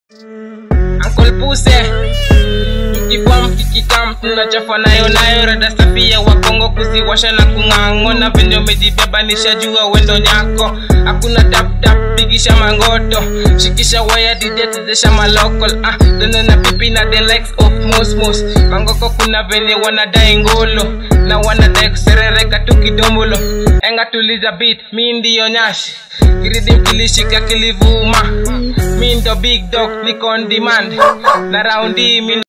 Uncle Puse Kikibom kikikam tunachafwa nayo nayo rada safi ya wakongo kuziwasha na kung'ang'o na venye umejibeba nishajua wendo nyako hakuna tap tap pigisha mangoto shikisha waya didetezesha malokol ah done na pipi na the likes of mosmos mangoko kuna venye wanadai ngolo na wanadai kuserereka tu kidombolo enga tuliza beat mi ndiyo nyashi kiridim kilishika kilivuma mi ndo big dog niko on demand na raundi mi